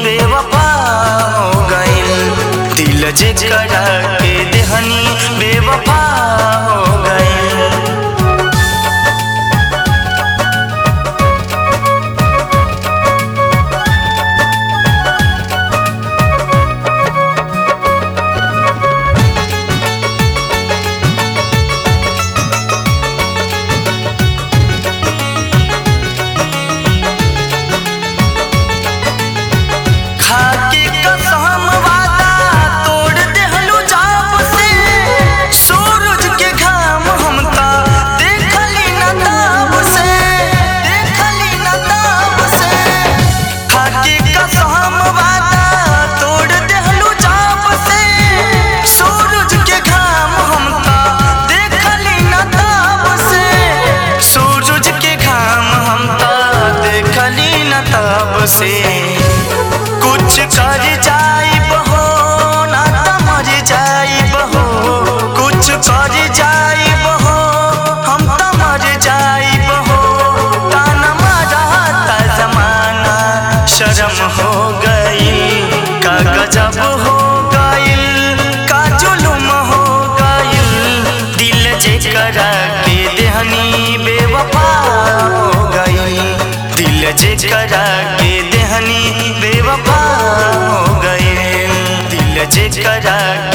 बेवफा हो गइल दिल जे करा के देहनी बेवफा हो गइल खाके कसम वादा तोड़ देहलू जाप से सूरज के घाम हमका देखली न ताब से देखली न ताब से खाके कसम वादा तोड़ देहलू जाप से सूरज के घाम हमका देखली न ताब से सूरज के घाम हमका देखली न ताब से कुछ कर जाई बहो ना त मर जाई बहो कुछ कर जाई बहो हम त मर जाई बहो ताना मारा ता जमाना शर्म हो गई का गजब हो गइल का जुलुम हो गइल दिल जे करा के देहनी बेवफा हो गई दिल जे करा के देहनी बेवफा हो गए दिल जे करा